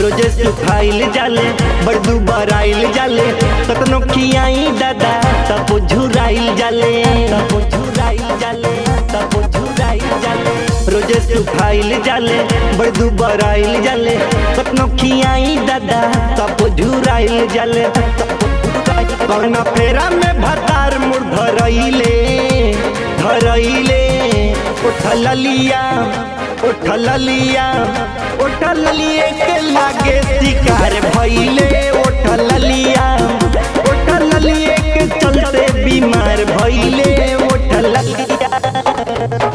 रोजे सुखाइल जाले बड़दू बराइल जाले कतनो खियाई दादा तब झुराइल जाले तब झुराइल जाले तब झुराइल जाले रोजे सुखाइल जाले बड़दू बराइल जाले कतनो खियाई दादा तब झुराइल जाले कौना फेरा में भतार मुड़ धरइले धरइले उठल लिया उठल लिया उठल लिए के लागे शिकार भइले उठल लिया उठल लिए के चलते बीमार भइले उठल लिया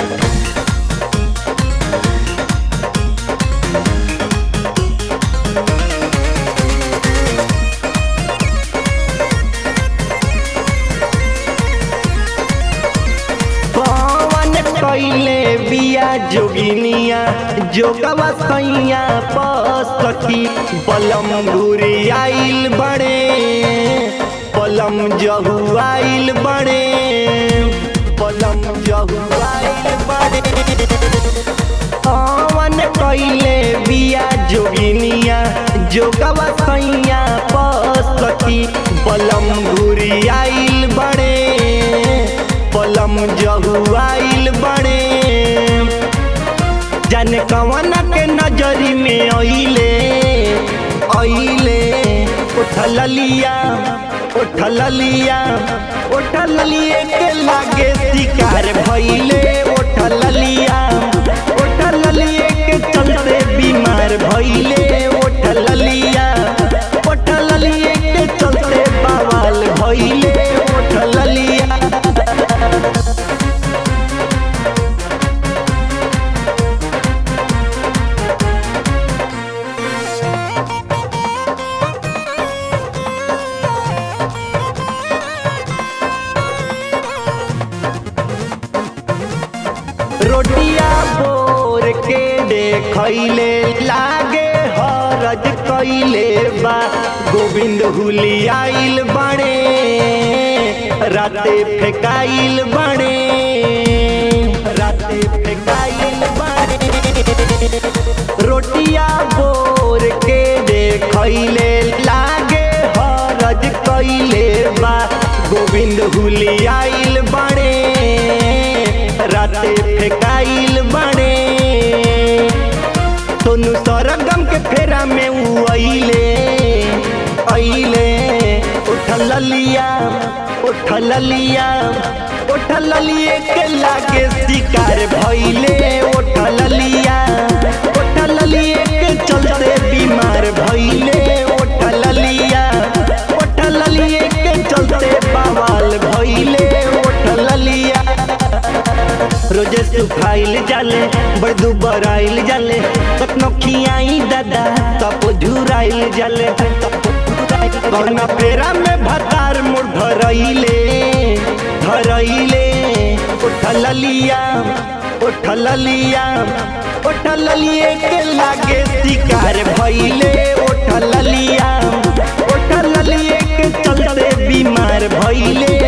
पवन कैले बिया जोगिनिया जोगवा सैया पसकी बलम घुरी आइल बड़े पलम जहु आइल बड़े पलम जहु आइल बड़े पवन कैले बिया जोगिनिया जोगवा सैया पसकी बलम घुरी आइल बड़े पलम जहुआइल बड़े जाने कवना के नजरी में अइले अइले उठल लिया उठल लिया उठल लिए के लागे शिकार भइले उठल लिया उठल लिए के चलते बीमार भइले उठल लिया उठल लिए के चलते बवाल भइले उठल लिया रोटिया बोर के देखैले लागे हरज कैले बा गोविंद हुलियाइल बड़े राते फेकाइल बड़े राते फेकाइल बड़े रोटिया बोर के देखैले लागे हरज कैले बा गोविंद हुलियाइल बड़े राते फेकाइल बड़े सोनू सरगम के फेरा में उ अइले अइले उठल लिया उठल लिया उठल लिए के लागे शिकार भइले उठल लिया उठल लिए के चलते बीमार भइले उठल लिया उठल लिए के चलते बवाल भइले उठल लिया रोजे सुखाइल जाले बड़दू बराइल जाले कतनो खियाई दादा तब झुराइल जाले कौना फेरा में भतार मुड़ धरइले धरइले उठल लिया उठल लिया उठल लिए के लागे शिकार भइले उठल लिया उठल लिए के चलते बीमार भइले